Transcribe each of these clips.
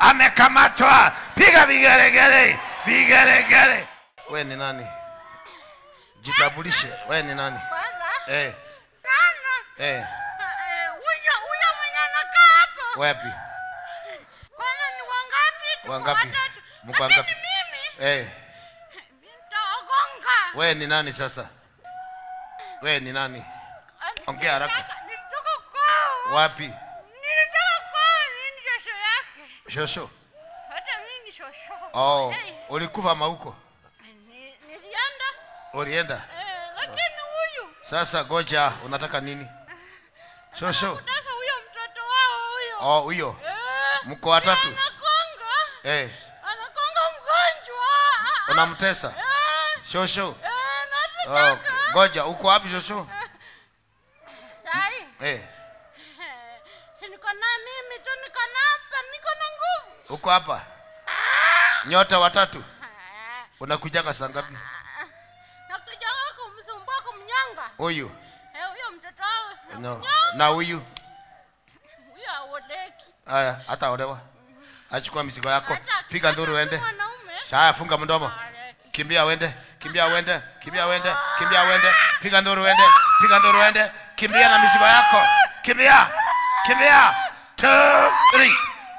amekamatwa piga vigeregere vigeregere we ni nani jitambulishe we ni nani Baba, eh, nana. eh, Eh, Huyo huyo mwenye anakaa hapo. wapi Kwanza ni wangapi? Tuko Wangapi? watatu. Mko Lakini wangapi? mimi eh, nitawagonga. we ni nani sasa we ni nani Ongea haraka. Nilitaka- Nilitoka kwao. wapi Nilitoka kwao, mimi ni shosho yake. shosho Hata mimi ni shosho. oh, Eh, ulikufa mauko ni- Nilienda ulienda eh, lakini huyu sasa goja unataka nini shosho kutaka huyo mtoto wao huyo. oh, huyo Eh, mko watatu anakonga. eh, Anakonga mgonjwa. Ah, ah. unamtesa Eh, shosho eh, oh, nataka. okay. goja uko wapi shosho Sai. eh, Si niko na mimi tu niko na hapa niko na nguvu. uko hapa nyota watatu Ah, unakujaga saa ngapi Nakuja kumsumbua kumnyanga. huyu Eh, huyo mtoto wao. no. nakunyanga. na huyu Huyo aoleki. haya hata olewa achukua mizigo yako Hata piga nduru akitaka uende si mwanaume. shaya funga mdomo Aoleki. kimbia wende kimbia wende kimbia wende kimbia wende piga nduru wende piga nduru wende kimbia na mizigo yako kimbia kimbia two three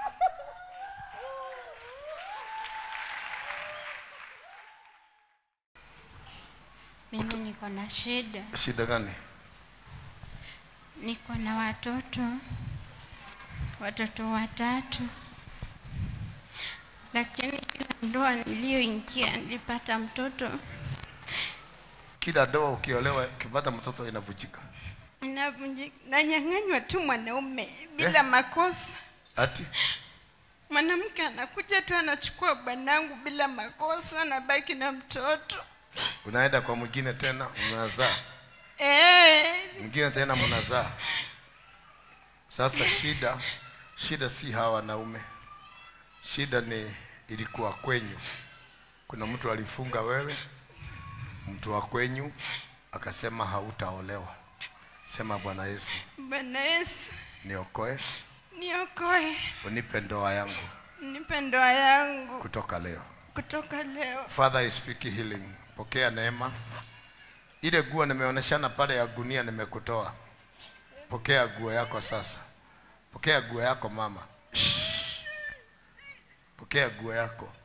Mimi niko na shida. shida gani Niko na watoto. Watoto watatu. Lakini kila ndoa niliyoingia nilipata mtoto kila ndoa ukiolewa ukipata mtoto inavujika Navunji- nanyang'anywa tu mwanaume bila makosa. ati Mwanamke anakuja tu anachukua bwanangu bila makosa, anabaki na mtoto unaenda kwa mwingine tena unazaa eh. mwingine tena mnazaa sasa shida shida si hawa wanaume shida ni ilikuwa kwenyu kuna mtu alifunga wewe mtu wa kwenyu akasema hautaolewa sema bwana yesu Bwana Yesu niokoe niokoe, unipe ndoa yangu nipe ndoa yangu kutoka leo kutoka leo. father I speak healing pokea neema ile guo nimeoneshana pale ya gunia nimekutoa pokea guo yako sasa pokea guo yako mama Shh. pokea guo yako